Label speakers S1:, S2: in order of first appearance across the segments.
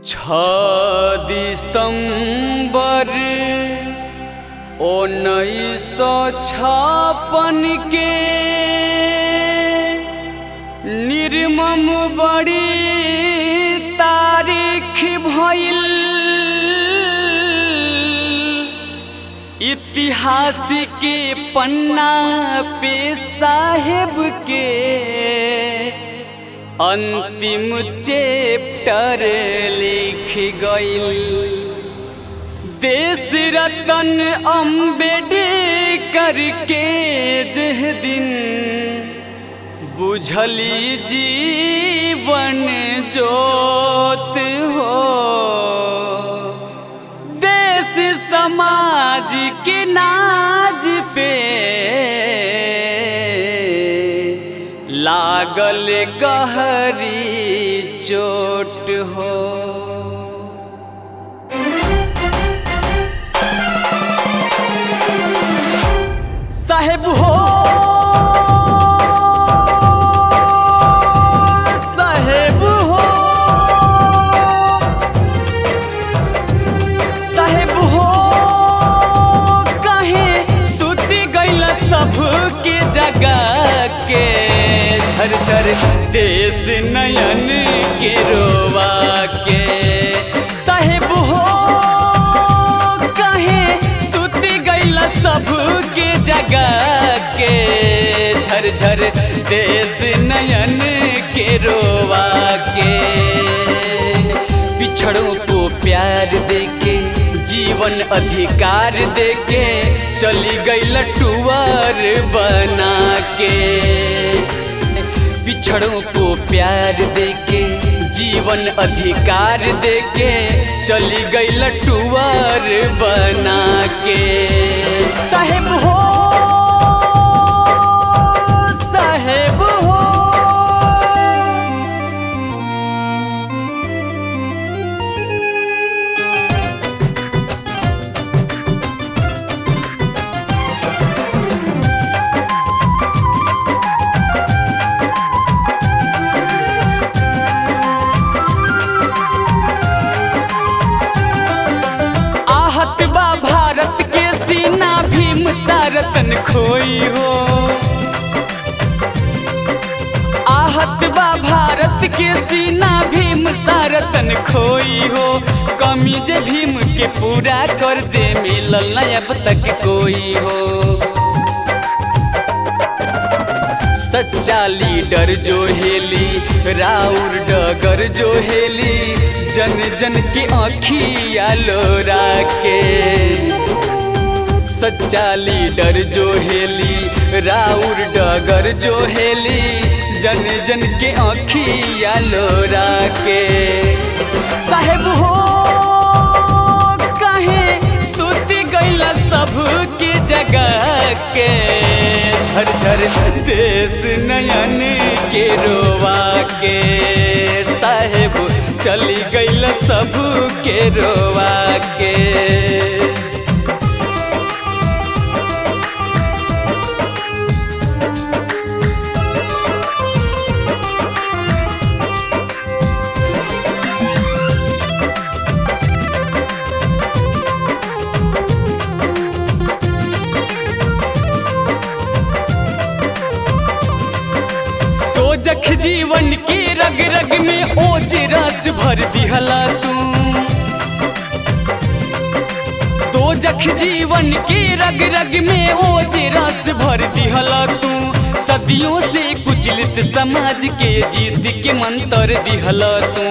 S1: छ दिसंबर उन्नीस सौ छप्पन के निर्मम बड़ी तारीख भइल इतिहास के पन्ना पे साहेब के अंतिम चैप्टर लिख गइल देश रतन अम्बेडकर के जह दिन बुझली जीवन जोत हो देश समाज के नाज पे लागल गहरी चोट हो साहेब हो साहेब हो साहेब हो कहे सुती गइल सबके जगह के झरझर देश नयन के रोवा के साहेब हो कहे सुती गइल सबके जगह के झरझर देश नयन के रोवा के पिछड़ों को प्यार देके जीवन अधिकार देके चली गई लटुआर बना के पिछड़ों को प्यार देके जीवन अधिकार देके चली गई लटुआर बना के साहेब हो साहेब हो आहत बा भारत के सीना भीम सारतन खोई हो आहत बा भारत के सीना भीम सारतन खोई हो कमी जे भीम के पूरा कर दे मिलल न अब तक कोई हो सच्चा लीडर जो हेली राउर डगर जो हेली जन जन के आँखिया लोरा के सच्चा लीडर जो हेली राउर डगर जो हेली जन जन के आँखिया लोरा के साहेब हो कहे सुती गैला सबके जगह के झरझर देश नयन के रोवा के साहेब चली गईल सब के रोवा के तो जख जीवन के रग रग में ओज रस भर दिहला तू तो जख जीवन के रग रग में ओज रस भर दिहला तू सदियों से कुचलित समाज के जीत के मंत्र दिहला तू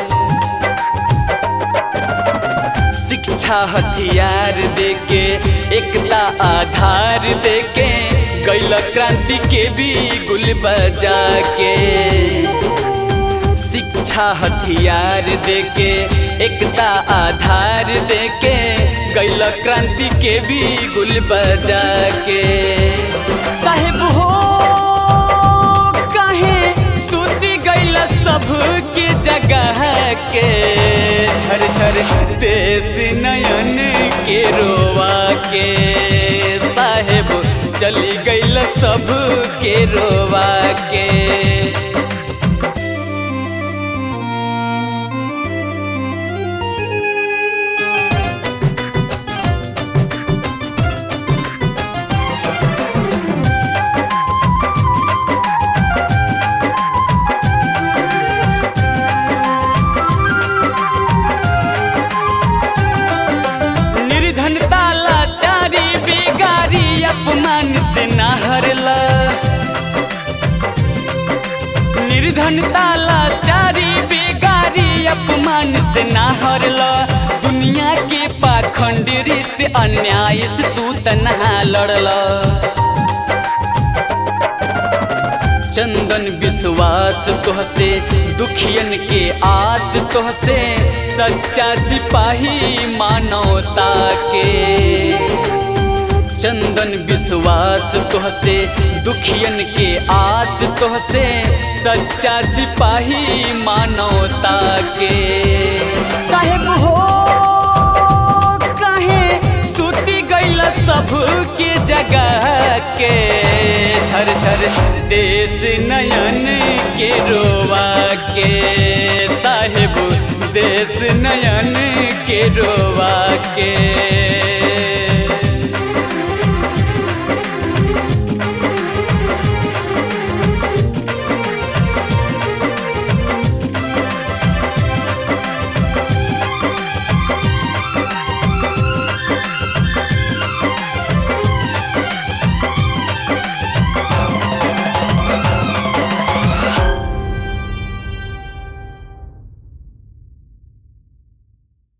S1: शिक्षा हथियार देके एकता आधार देके गैल क्रांति के भी गुल बजा के शिक्षा हथियार देके एकता आधार देके गैल क्रांति के भी गुल बजा के साहेब हो कहे सुती गैल सबके जगह के झरझर देश नयन के रोवा के साहेब चली गईल सब के रोवा के से ना हरला दुनिया के पाखंड रीत अन्याय से तू तनहा लड़ला चंदन विश्वास तोहसे दुखियन के आस तोहसे सच्चा सिपाही मानवता के चंदन विश्वास तोहसे दुखियन के आस तोहसे सच्चा सिपाही मानवता के साहेब हो कहे सुती गैल सब के जगह के झर झर देश नयन के रोवा के साहेब देश नयन के रोवा के